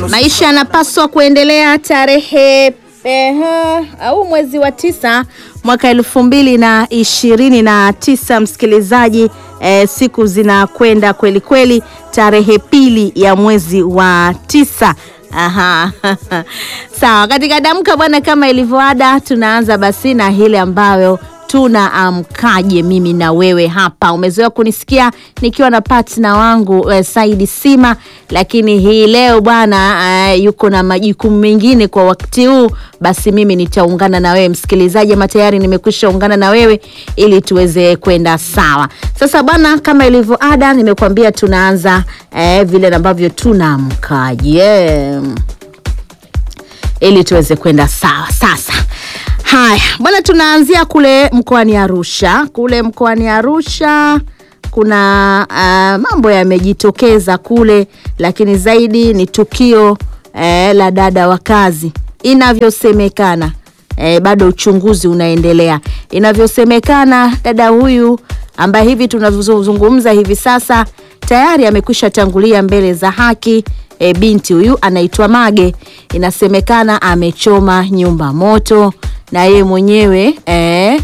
Maisha yanapaswa kuendelea. Tarehe ehe, au mwezi wa tisa mwaka elfu mbili na ishirini na tisa msikilizaji, eh, siku zinakwenda kweli kweli. Tarehe pili ya mwezi wa tisa. Aha. Sawa, katika damka bwana, kama ilivyoada, tunaanza basi na hile ambayo tunaamkaje mimi na wewe hapa. Umezoea kunisikia nikiwa na partner wangu eh, Saidi Sima, lakini hii leo bwana eh, yuko na majukumu mengine kwa wakati huu, basi mimi nitaungana na wewe msikilizaji, ama tayari nimekwisha ungana na wewe ili tuweze kwenda sawa. Sasa bwana, kama ilivyo ada, nimekuambia tunaanza eh, vile ambavyo tunaamkaje yeah ili tuweze kwenda sawa. Sasa haya bwana, tunaanzia kule mkoani Arusha. Kule mkoani Arusha kuna uh, mambo yamejitokeza kule, lakini zaidi ni tukio eh, la dada wa kazi. Inavyosemekana eh, bado uchunguzi unaendelea. Inavyosemekana dada huyu ambaye hivi tunavyozungumza hivi sasa tayari amekwisha tangulia mbele za haki. E, binti huyu anaitwa Mage, inasemekana amechoma nyumba moto na yeye mwenyewe e,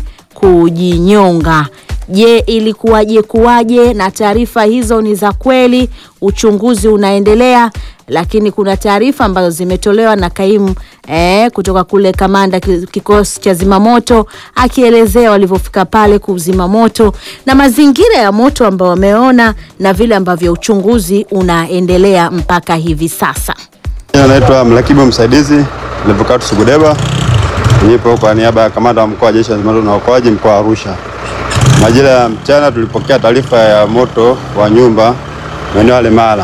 kujinyonga. Je, ilikuwaje kuwaje? Na taarifa hizo ni za kweli, uchunguzi unaendelea, lakini kuna taarifa ambazo zimetolewa na kaimu eh, kutoka kule kamanda kikosi cha zimamoto akielezea walivyofika pale kuzima moto na mazingira ya moto ambao wameona na vile ambavyo uchunguzi unaendelea mpaka hivi sasa. Naitwa mrakibu msaidizi Levocatus Sugudeba, nipo kwa niaba ya kamanda wa mkoa wa jeshi la zimamoto na uokoaji mkoa wa Arusha. Majira ya mchana tulipokea taarifa ya moto wa nyumba maeneo ya Lemala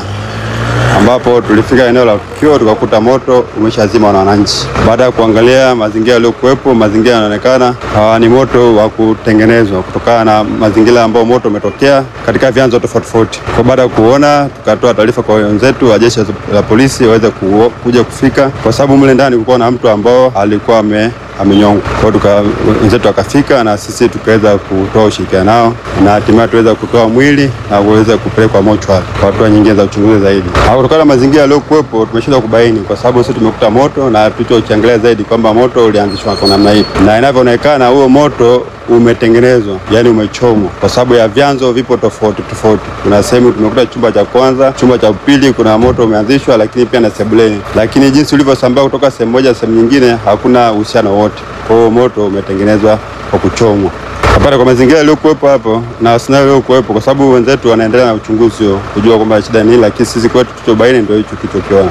ambapo tulifika eneo la tukio tukakuta moto umeshazima na wananchi. Baada ya kuangalia mazingira yaliyokuwepo, mazingira yanaonekana ni moto wa kutengenezwa kutokana na mazingira ambayo moto umetokea katika vyanzo tofauti tofauti. Kwa baada ya kuona, tukatoa taarifa kwa wenzetu wa jeshi la polisi waweze ku, kuja kufika, kwa sababu mle ndani kulikuwa na mtu ambao alikuwa ame amenyongwa. Kwa hiyo wenzetu wakafika na sisi tukaweza kutoa ushirikiano nao na hatimaye tuweza kutoa mwili na kuweza kupelekwa mochwari kwa hatua nyingine za uchunguzi zaidi. Kutokana na mazingira yaliyokuwepo, tumeshindwa kubaini kwa sababu sisi tumekuta moto na tulichokiangalia zaidi kwamba moto ulianzishwa kwa namna hii, na inavyoonekana huo moto umetengenezwa yani umechomwa, kwa sababu ya vyanzo vipo tofauti tofauti. Kuna sehemu tumekuta chumba cha kwanza, chumba cha pili kuna moto umeanzishwa, lakini pia na sebuleni, lakini jinsi ulivyosambaa kutoka sehemu moja sehemu nyingine hakuna uhusiano wote. Kwa hiyo moto umetengenezwa kwa kuchomwa apata kwa mazingira yaliyokuwepo hapo na scenario iliyokuwepo, kwa sababu wenzetu wanaendelea na uchunguzi huo kujua kwamba shida ni nini, lakini sisi kwetu tulichobaini ndio hicho tulichokiona.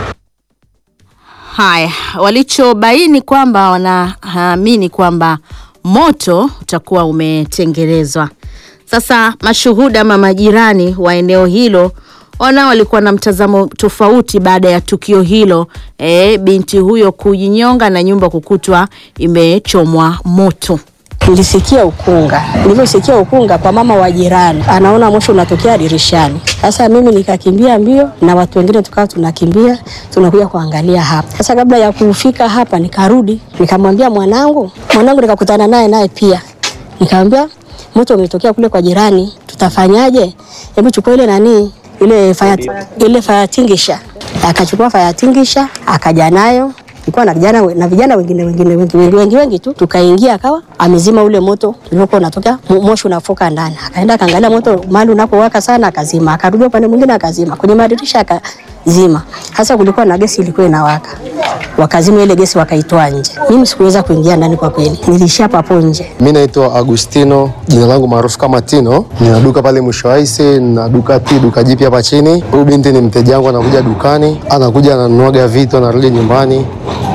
Haya, walichobaini kwamba wanaamini kwamba moto utakuwa umetengenezwa. Sasa mashuhuda ama majirani wa eneo hilo ona walikuwa na mtazamo tofauti baada ya tukio hilo, e, binti huyo kujinyonga na nyumba kukutwa imechomwa moto. Nilisikia ukunga. Nilivyosikia ukunga kwa mama wa jirani, anaona moshi unatokea dirishani. Sasa mimi nikakimbia mbio na watu wengine tukawa tunakimbia tunakuja kuangalia hapa. Sasa kabla ya kufika hapa nikarudi, nikamwambia mwanangu, mwanangu nikakutana naye naye pia. Nikamwambia moto umetokea kule kwa jirani, tutafanyaje? Hebu chukua ile nani ile fire, ile fire tingisha. Akachukua fire tingisha akaja nayo tulikuwa na vijana na vijana wengine wengine wengi wengi wengi wengi tu, tukaingia akawa amezima ule moto uliokuwa unatoka moshi unafoka ndani. Akaenda akaangalia moto mahali unapowaka sana, akazima. Akarudi upande mwingine akazima, kwenye madirisha akazima. Hasa kulikuwa na gesi ilikuwa inawaka, wakazima ile gesi wakaitoa nje. Mimi sikuweza kuingia ndani kwa kweli, nilishia papo nje. Mimi naitwa Agustino, jina langu maarufu kama Tino. Nina duka pale mwisho wa Aise, na duka P, duka jipi hapa chini. Huyu binti ni mteja wangu, anakuja dukani, anakuja ananuaga vitu, anarudi nyumbani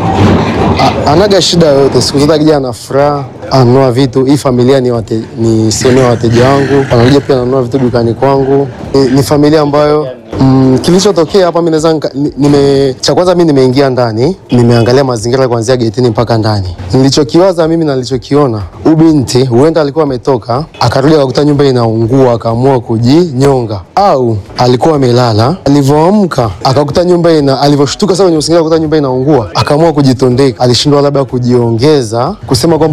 anaga shida yoyote, siku zote akija ana furaha, ananunua vitu. Hii familia ni, wate, ni sehemu ya wateja wangu, wanakuja pia ananunua vitu dukani kwangu. Ni, ni familia ambayo mm, kilichotokea hapa mimi naweza nime, cha kwanza mimi nimeingia ndani, nimeangalia mazingira kuanzia getini mpaka ndani. Nilichokiwaza mimi na nilichokiona, huyu binti huenda alikuwa ametoka akarudi akakuta nyumba inaungua akaamua kujinyonga, au alikuwa amelala, alivyoamka akakuta nyumba ina, alivyoshtuka sasa kwenye usingizi akakuta nyumba inaungua akaamua kujitondeka. Alishindwa labda kujiongeza kusema kwamba ah, mambo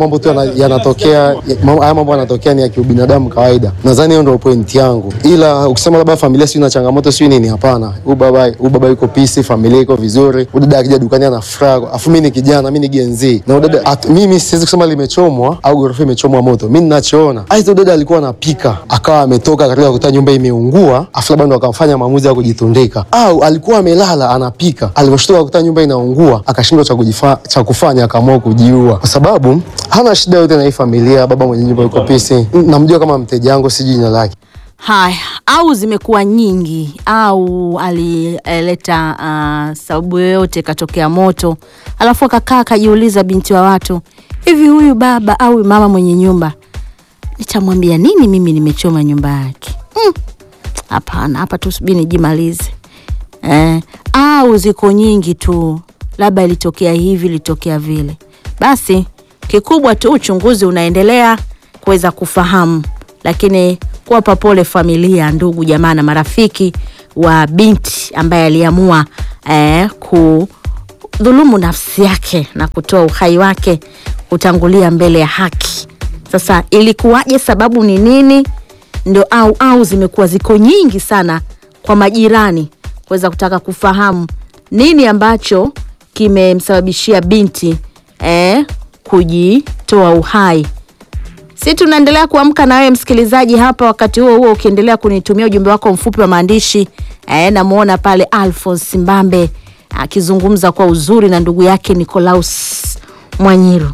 mambo tu yana- yanatokea, ya- mambo- haya mambo yanatokea ni ya kiubinadamu kawaida. Nadhani hiyo ndio pointi yangu, ila ukisema labda familia sio na changamoto sio nini, hapana. Huyu baba huyu baba yuko pisi, familia iko vizuri. Huyu dada akija dukani ana furaha, afu mimi ni kijana, mimi ni Gen Z na huyu dada at, mimi siwezi kusema limechomwa au ghorofa imechomwa moto. Mimi ninachoona aidha huyu dada alikuwa anapika akawa ametoka katika kukuta nyumba imeungua, afu labda ndo akamfanya maamuzi ya kujitundika, au alikuwa amelala anapika, aliposhtuka kukuta nyumba inaungua akashindwa cha kujifa- cha kufanya, akaamua kujiua, kwa sababu hana shida yote na hii familia. Baba mwenye nyumba yuko pisi, namjua kama mteja wangu, sijui jina lake. Haya, au zimekuwa nyingi au alileta uh, sababu yoyote, katokea moto, alafu akakaa akajiuliza, binti wa watu, hivi huyu baba au mama mwenye nyumba nitamwambia nini mimi nimechoma nyumba yake? Mm, Hapana, hapa tu subiri nijimalize. Eh, au ziko nyingi tu, labda ilitokea hivi, ilitokea vile. Basi kikubwa tu uchunguzi unaendelea kuweza kufahamu, lakini kuwapa pole familia, ndugu, jamaa na marafiki wa binti ambaye aliamua eh, kudhulumu nafsi yake na kutoa uhai wake kutangulia mbele ya haki. Sasa ilikuwaje? Sababu ni nini? Ndio au au zimekuwa ziko nyingi sana kwa majirani kuweza kutaka kufahamu nini ambacho kimemsababishia binti eh, kujitoa uhai. Si tunaendelea kuamka na wewe msikilizaji hapa, wakati huo huo ukiendelea kunitumia ujumbe wako mfupi wa maandishi eh, namuona pale Alphonse Mbambe akizungumza kwa uzuri na ndugu yake Nicolaus Mwanyiru.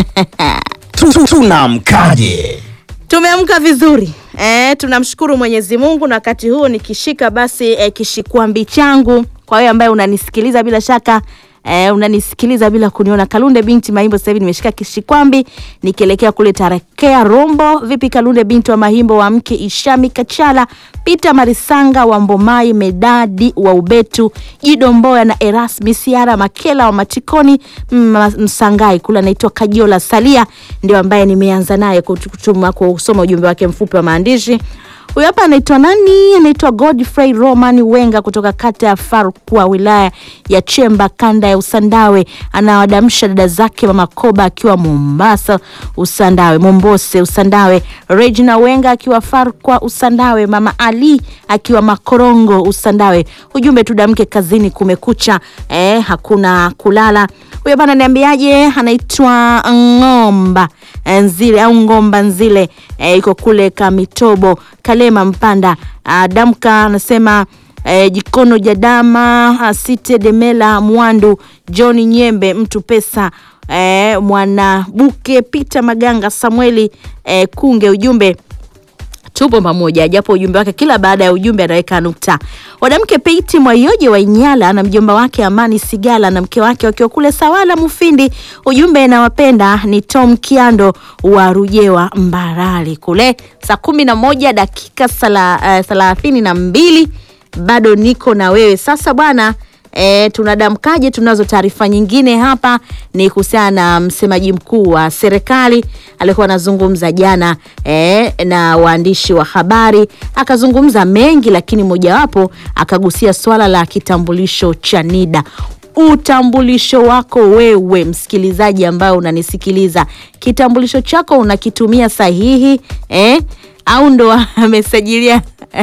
tunamkaje Tumeamka vizuri e, tunamshukuru Mwenyezi Mungu, na wakati huo nikishika basi e, kishikwambi changu kwa wewe ambaye unanisikiliza bila shaka e, unanisikiliza bila kuniona. Kalunde binti Mahimbo, sasa hivi nimeshika kishikwambi nikielekea kule Tarakea Rombo. Vipi Kalunde binti wa Mahimbo, wa mke Ishami Kachala, Peter Marisanga wa Mbomai, Medadi wa Ubetu, Jido Mboya na Erasmi Siara Makela wa Matikoni mm, Msangai kule anaitwa Kajiola Salia, ndio ambaye nimeanza naye kutu- kutuma kusoma ujumbe wake mfupi wa maandishi. Huyu hapa anaitwa nani? Anaitwa Godfrey Roman Wenga kutoka kata ya Farkwa, wilaya ya Chemba, kanda ya Usandawe. Anawadamsha dada zake mama Koba akiwa Mombasa Usandawe, Mombose Usandawe, Regina Wenga akiwa Farkwa Usandawe, mama Ali akiwa Makorongo Usandawe. Ujumbe tudamke kazini, kumekucha, eh, hakuna kulala. Huyo bana niambiaje, anaitwa Ng'omba Nzile au Ngomba Nzile eh, iko kule Kamitobo Kalema Mpanda. Ah, Damka anasema eh, Jikono Jadama ah, Site Demela Mwandu John Nyembe mtu pesa eh, Mwanabuke Peter Maganga Samueli eh, Kunge ujumbe tupo pamoja, japo ujumbe wake kila baada ya ujumbe anaweka nukta. Mwanamke Peiti Mwayoje wa Inyala na mjomba wake Amani Sigala na mke wake wakiwa kule Sawala Mufindi, ujumbe nawapenda ni Tom Kiando wa Rujewa Mbarali kule. Saa kumi na moja dakika sala, uh, thelathini na mbili bado niko na wewe sasa bwana. E, tunadamkaje? Tunazo taarifa nyingine hapa, ni kuhusiana na msemaji mkuu wa serikali alikuwa anazungumza jana e, na waandishi wa habari, akazungumza mengi, lakini mojawapo akagusia swala la kitambulisho cha NIDA. Utambulisho wako wewe msikilizaji ambayo unanisikiliza, kitambulisho chako unakitumia sahihi eh? au ndo amesajilia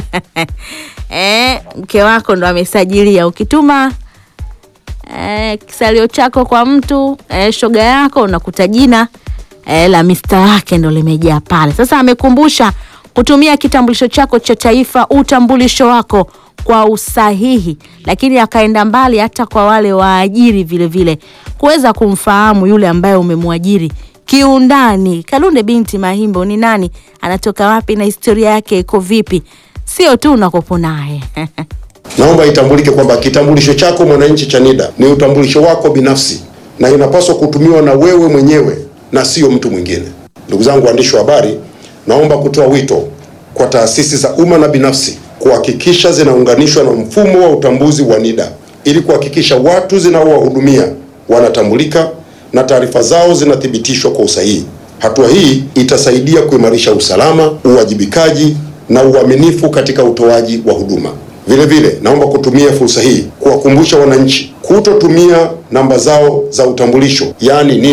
eh, mke wako ndo amesajilia. Ukituma eh, kisalio chako kwa mtu eh, shoga yako unakuta jina eh, la mista wake ndo limejaa pale. Sasa amekumbusha kutumia kitambulisho chako cha taifa, utambulisho wako kwa usahihi, lakini akaenda mbali hata kwa wale waajiri vile vile kuweza kumfahamu yule ambaye umemwajiri kiundani. Kalunde binti Mahimbo ni nani, anatoka wapi na historia yake iko vipi, sio tu unakopo naye Naomba itambulike kwamba kitambulisho chako mwananchi cha NIDA ni utambulisho wako binafsi na inapaswa kutumiwa na wewe mwenyewe na sio mtu mwingine. Ndugu zangu waandishi wa habari, naomba kutoa wito kwa taasisi za umma na binafsi kuhakikisha zinaunganishwa na mfumo wa utambuzi wa NIDA ili kuhakikisha watu zinaowahudumia wanatambulika na taarifa zao zinathibitishwa kwa usahihi. Hatua hii itasaidia kuimarisha usalama, uwajibikaji na uaminifu katika utoaji wa huduma. Vile vile naomba kutumia fursa hii kuwakumbusha wananchi kutotumia namba zao za utambulisho yaani NIDA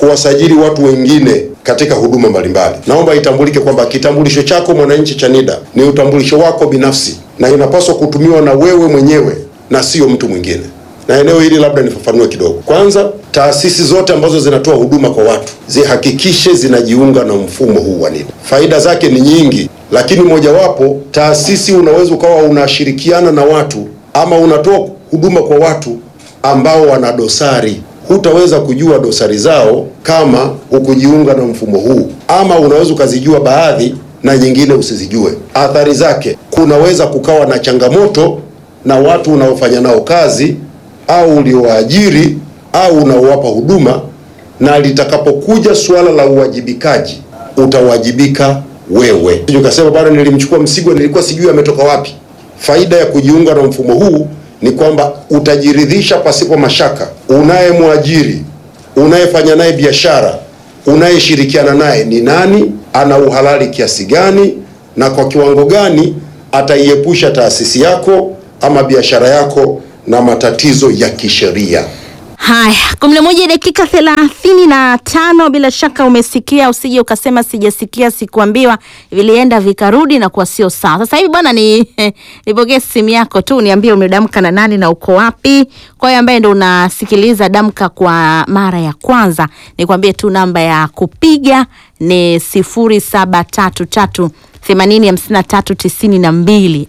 kuwasajili watu wengine katika huduma mbalimbali. Naomba itambulike kwamba kitambulisho chako mwananchi cha NIDA ni utambulisho wako binafsi na inapaswa kutumiwa na wewe mwenyewe na sio mtu mwingine. Na eneo hili labda nifafanue kidogo. Kwanza, taasisi zote ambazo zinatoa huduma kwa watu zihakikishe zinajiunga na mfumo huu wa NIDA. Faida zake ni nyingi, lakini mojawapo, taasisi unaweza ukawa unashirikiana na watu ama unatoa huduma kwa watu ambao wana dosari hutaweza kujua dosari zao kama hukujiunga na mfumo huu, ama unaweza ukazijua baadhi na nyingine usizijue. Athari zake, kunaweza kukawa na changamoto na watu unaofanya nao kazi au uliowaajiri au unaowapa huduma, na litakapokuja suala la uwajibikaji, utawajibika wewe. Ukasema bado nilimchukua Msigwa, nilikuwa sijui ametoka wapi. Faida ya kujiunga na mfumo huu ni kwamba utajiridhisha pasipo mashaka, unayemwajiri, unayefanya naye biashara, unayeshirikiana naye ni nani, ana uhalali kiasi gani, na kwa kiwango gani ataiepusha taasisi yako ama biashara yako na matatizo ya kisheria. Haya, kumi na moja dakika thelathini na tano. Bila shaka umesikia, usije ukasema sijasikia, sikuambiwa, vilienda vikarudi na kuwa sio sawa. Sasa hivi bwana, ni nipokee simu yako tu, niambie umedamka na nani na uko wapi. Kwa hiyo ambaye ndo unasikiliza damka kwa mara ya kwanza, nikwambie tu namba ya kupiga ni sifuri saba tatu tatu themanini hamsini na tatu tisini na mbili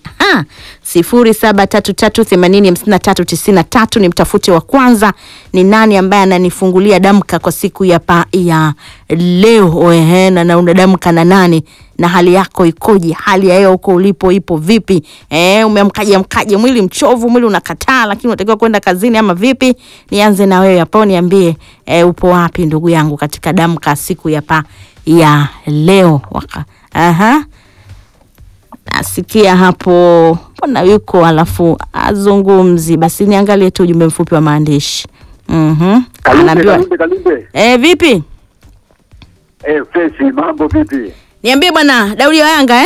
sifuri saba tatu tatu themanini hamsini na tatu tisini na tatu ni mtafute wa kwanza ni nani ambaye ananifungulia damka kwa siku ya, pa, ya leo ehe, na na unadamka na nani na hali yako ikoje hali ya hewa huko ulipo ipo vipi eh, umeamkaje mkaje mwili mchovu mwili unakataa lakini unatakiwa kwenda kazini ama vipi nianze na wewe hapo niambie eh, upo wapi ndugu yangu katika damka siku ya pa ya leo waka aha nasikia hapo mbona yuko alafu azungumzi basi niangalie tu ujumbe mfupi wa maandishi mm-hmm. Kalumbe, anaambiwa Kalumbe, Kalumbe. eh, vipi Eh, freshi, mambo vipi? niambie bwana daudi wa yanga eh?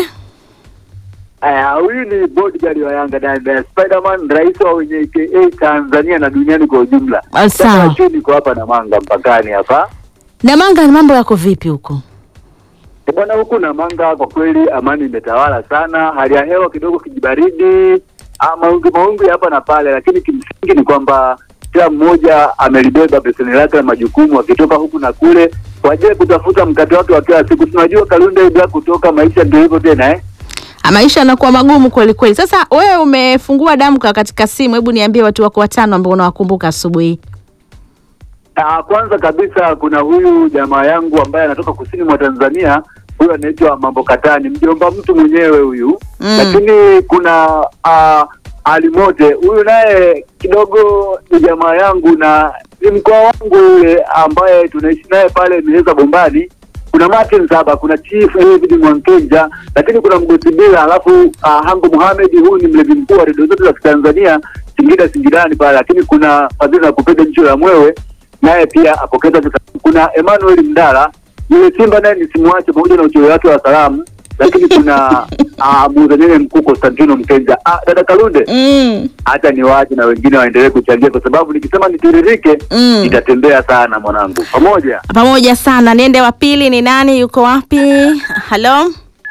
Aya, huyu ni bodyguard wa Yanga na Spiderman, rais wa wenye AKA Tanzania na duniani kwa ujumla. Ah, sawa. Sasa chuo niko hapa na Manga mpakani hapa. namanga mambo yako vipi huko Eh, Bwana huku na Manga kwa kweli amani imetawala sana, hali ya hewa kidogo kijibaridi, ah, mawingu mawingu ya hapa na pale, lakini kimsingi ni kwamba kila mmoja amelibeba beseni lake la majukumu akitoka huku na kule kwa ajili ya kutafuta mkate wake wa kila siku. Tunajua Kalunde bila kutoka maisha ndio hivyo tena eh. Ah, maisha yanakuwa magumu kweli kweli sasa wewe umefungua damka katika simu hebu niambie watu wako watano ambao unawakumbuka asubuhi Ah, kwanza kabisa kuna huyu jamaa yangu ambaye anatoka kusini mwa Tanzania, huyu anaitwa Mambo Katani, mjomba mtu mwenyewe huyu Mm. lakini kuna ah, Alimote huyu naye kidogo ni jamaa yangu na ni mkoa wangu yule ambaye tunaishi naye pale Miheza Bombani. Kuna Martin Saba, kuna Chief David Mwankenja, lakini kuna Mgosi Bila, alafu ah, Hango Mohamed, huyu ni mlevi mkuu wa redio zote za Kitanzania Singida Singidani pale, lakini kuna Fadhili na kupenda jicho la mwewe naye pia apokeza vika. Kuna Emmanuel Mdala yule Simba naye nisimwache pamoja na uchoyo wake wa salamu, lakini kuna uh, muuzanene mkuu Konstantino Mkenja. Ah, dada Kalunde, mm. hata niwaache na wengine waendelee kuchangia, kwa sababu nikisema nitiririke Mm. nitatembea sana mwanangu. Pamoja pamoja sana niende wa pili ni nani yuko wapi halo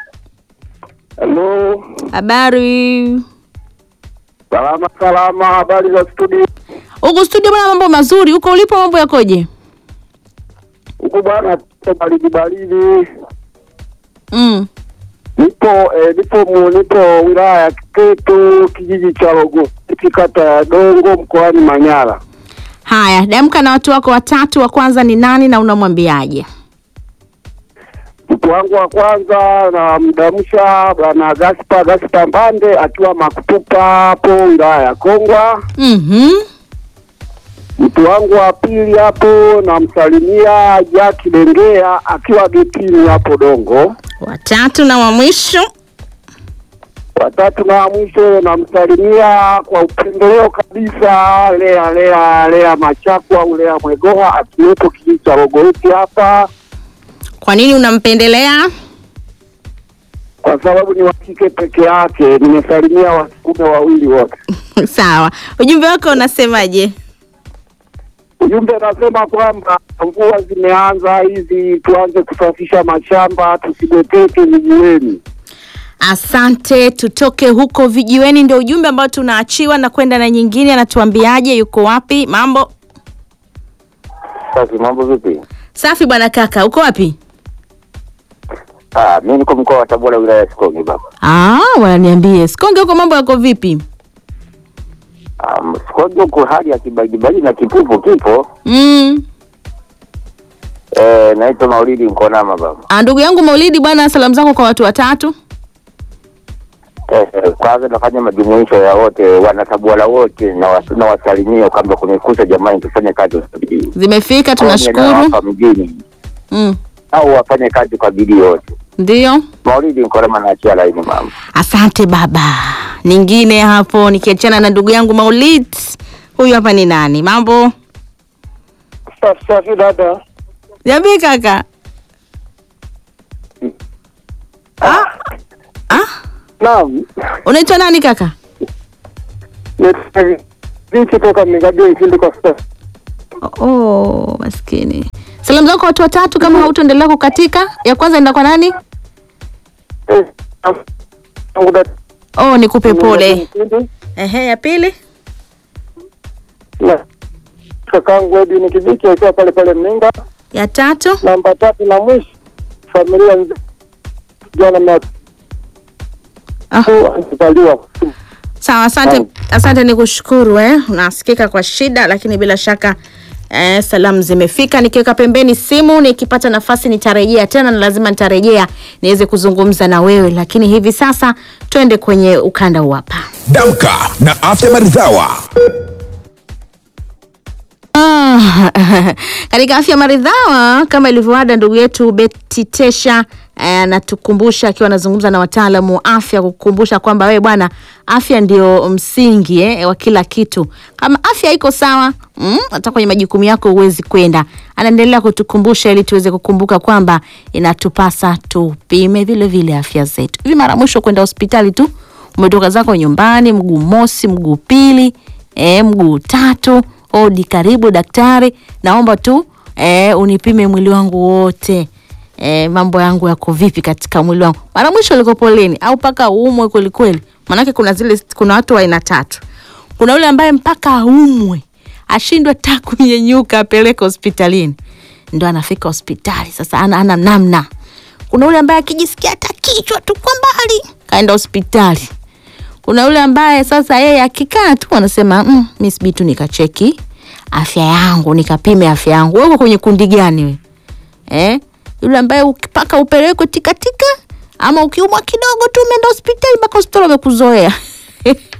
halo, habari salama salama, habari za studio huku studio bwana mambo mazuri huko ulipo mambo yakoje huku bwana, baridi baridi mm. Nipo eh, nipo mu, nipo wilaya ya Kiteto kijiji cha Rogoti kata ya Dongo mkoani Manyara. haya damka na watu wako watatu wa kwanza ni nani na unamwambiaje Mtu wangu wa kwanza namdamsha bwana Gaspa Gaspa Mbande akiwa Makutupa hapo wilaya ya Kongwa. mm-hmm. Mtu wangu wa pili hapo namsalimia Jaki Dengea akiwa getini hapo Dongo. watatu na wa mwisho Watatu na wa mwisho namsalimia kwa upendeleo kabisa Lea Lea Lea Machakwa au Lea Mwegoha akiwepo kijiji cha Rogoti hapa, kwa nini unampendelea kwa sababu ni wa kike peke yake. Nimesalimia wasukume wawili wote. sawa ujumbe wako unasemaje Ujumbe unasema kwamba mvua zimeanza hizi, tuanze kusafisha mashamba, tusigoteke vijiweni. Asante, tutoke huko vijiweni, ndio ujumbe ambao tunaachiwa na kwenda na nyingine. Anatuambiaje? Yuko wapi? Mambo Sasa mambo vipi? safi bwana kaka, uko wapi? Ah, mimi niko mkoa wa Tabora, wilaya ya Sikonge baba. Ah, wananiambie Sikonge huko mambo yako vipi? Um, Sikonge huko hali ya kibajibaji na kipupu kipo. Mm. Eh, naitwa Maulidi Nkonama baba. Ah, ndugu yangu Maulidi bwana, salamu zako kwa watu watatu. Eh, eh, kwanza nafanya majumuisho ya wote wanatabora wote na was- na wasalimia kwamba kumekucha, jamani, tufanye kazi kwa bidii. Zimefika, Hapa tunashukuru. mjini Mm. au wafanye kazi kwa bidii wote. Ndio. Maulidi Nkonama naachia laini mama. Asante baba. Nyingine hapo nikiachana na ndugu yangu Maulid. Huyu hapa ni nani? Mambo? Safi safi dada. Niambie kaka. Ah. Ah? Naam. Unaitwa nani kaka? Vipi toka Migabio Ikindi kwa sasa? Oh, maskini. Salamu zako kwa watu watatu kama hautaendelea kukatika. Ya kwanza enda kwa nani? Eh, tangu dada. Oh, nikupe pole. Ehe, ya pili? Na kakangu Edwin Kibiki akiwa pale pale Mninga. Ya tatu? Namba tatu na mwisho familia nzima jana na Ah. alizaliwa Sawa, asante, asante ni kushukuru eh. Unasikika kwa shida, lakini bila shaka eh, salamu zimefika. Nikiweka pembeni simu, nikipata nafasi nitarejea tena, na lazima nitarejea niweze kuzungumza na wewe, lakini hivi sasa twende kwenye ukanda huu hapa. Damka na afya maridhawa. Ah, katika afya maridhawa kama ilivyoada, ndugu yetu Beti Tesha eh, anatukumbusha akiwa anazungumza na wataalamu wa afya kukumbusha kwamba wewe bwana, afya ndio msingi eh, wa kila kitu. Kama afya iko sawa mm, hata kwenye majukumu yako huwezi kwenda. Anaendelea kutukumbusha ili tuweze kukumbuka kwamba inatupasa tupime vile vile afya zetu. Hivi mara mwisho kwenda hospitali tu umetoka zako nyumbani, mguu mosi, mguu pili, eh, mguu tatu odi karibu daktari naomba tu eh, unipime mwili wangu wote eh, mambo yangu yako vipi katika mwili wangu mara mwisho ulikopo lini au mpaka uumwe kwelikweli maanake kuna zile kuna watu wa aina tatu kuna yule ambaye mpaka aumwe ashindwe ta kunyenyuka apeleke hospitalini ndo anafika hospitali sasa ana, ana namna kuna yule ambaye akijisikia hata kichwa tu kwa mbali kaenda hospitali kuna yule ambaye sasa yeye akikaa tu anasema mm, mi sibii tu nikacheki afya yangu nikapime afya yangu wewe uko kwenye kundi gani we eh? yule ambaye mpaka upelekwe tikatika ama ukiumwa kidogo tu umeenda hospitali mpaka hospitali wamekuzoea